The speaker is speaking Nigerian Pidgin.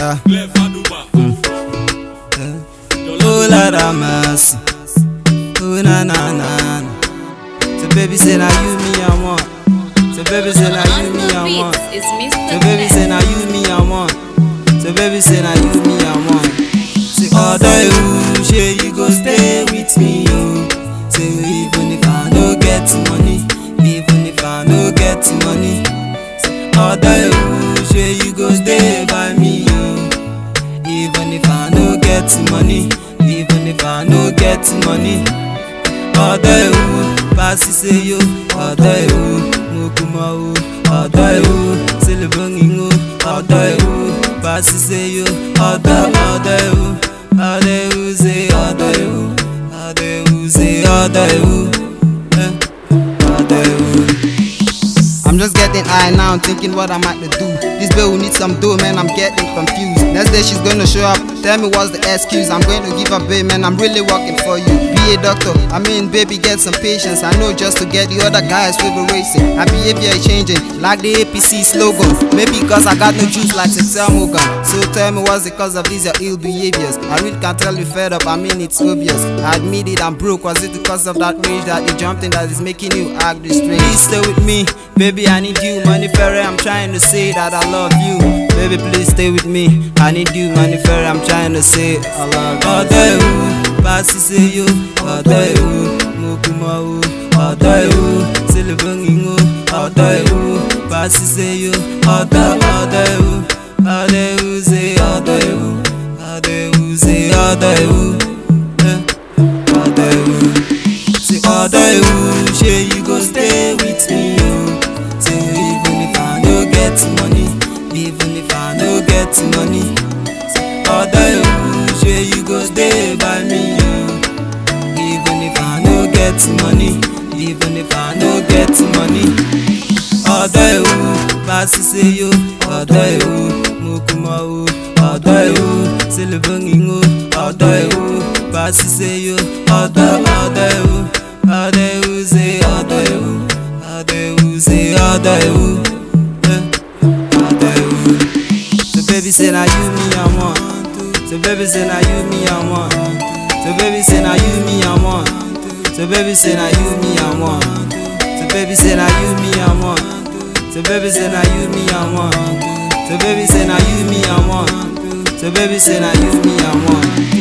Yeah. Oh Lord have mercy. Oh na na na na. So baby say now you me I want. So baby say now you me I want. It's Mr. So baby say now you me I want. So baby say now you me I want. Say other you, say you go stay with me you. Say even if I no get money, even if I no get money. Say other you, say you go stay by me you. Even if I no get money, even if I no get money. ọ̀dọ̀ ewu pàṣẹ ṣe yo ọ̀dọ̀ ewu mo kú mọ́ o ọ̀dọ̀ ewu sílẹ̀bọ̀ngìngò ọ̀dọ̀ ewu pàṣẹ ṣe yo ọ̀dọ̀ ọ̀dọ̀ ewu ọ̀dọ̀ ewu ṣe ọ̀dọ̀ ewu ọ̀dọ̀ ewu ṣe ọ̀dọ̀ ewu eh, ọ̀dọ̀ ewu. I'm just getting high now, thinking what I'm at to do. This bill will need some dough, man. I'm getting confused. Next day she's gonna show up. Tell me what's the excuse. I'm going to give her babe, man. I'm really working for you. Be a doctor. I mean, baby, get some patience. I know just to get the other guys we be racing. My behavior is changing, like the APC slogan. Maybe because I got no juice like Sexel Morgan. So tell me what's the cause of these your ill behaviors. I really can't tell you fed up. I mean, it's obvious. I admit it, I'm broke. Was it because of that rage that you jumped in that is making you act this strange? Please stay with me, baby. I need you, money fairy. I'm trying to say that I love you, baby. Please stay with me. I need you, money fairy. I'm trying to say I love you. ọ̀dọ̀ ewu pàṣẹ ṣe yo ọ̀dọ̀ ewu mo kú mọ́ o ọ̀dọ̀ ewu sílẹ̀bọ̀ngìngò ọ̀dọ̀ ewu pàṣẹ ṣe yo ọ̀dọ̀ ọ̀dọ̀ ewu ọ̀dọ̀ ewu ṣe ọ̀dọ̀ ewu ọ̀dọ̀ ewu ṣe ọ̀dọ̀ ewu eh, ọ̀dọ̀ ewu. Say other you, say you go stay with me, you. Say even if I no get money, even if I no get money. Say other you, say you go stay by me, you. Even if I no get money, even if I no get money. Other you, pass say you, other you, mukuma o, other you, silibungingo, other you, pass say you, other other you. Adewu say Adewu Adewu say Adewu eh, Adewu So baby say na you me I want So baby say na you me I want So baby say na you me I want So baby say na you me I want So baby say na you me I want So baby say na you me I want So baby say na you me I want So baby say na you me I want